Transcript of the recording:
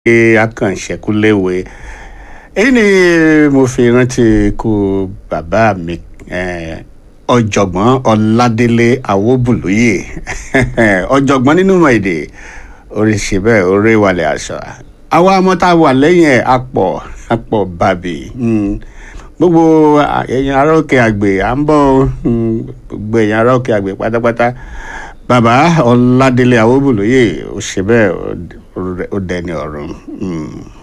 akànṣẹ́kúléwé èyí ni mo fi rántí ikú bàbá mi eh, ọ̀jọ̀gbọ́n ọládélé awóbùlóyè ọ̀jọ̀gbọ́n nínú ìmọ̀ èdè oríṣi bẹ́ẹ̀ orí wàlẹ̀ àṣà àwa ọmọ tá a wà lẹ́yìn ẹ̀ apọ̀ apọ̀ bàbí mm, gbogbo ẹ̀yin ará òkè àgbè à ń bọ̀ mm, gbogbo ẹ̀yin ará òkè àgbè pátápátá bàbá ọládélé awóbùlóyè ó ṣe bẹ́ẹ̀ ó- ó dẹni ọ̀run. Mm.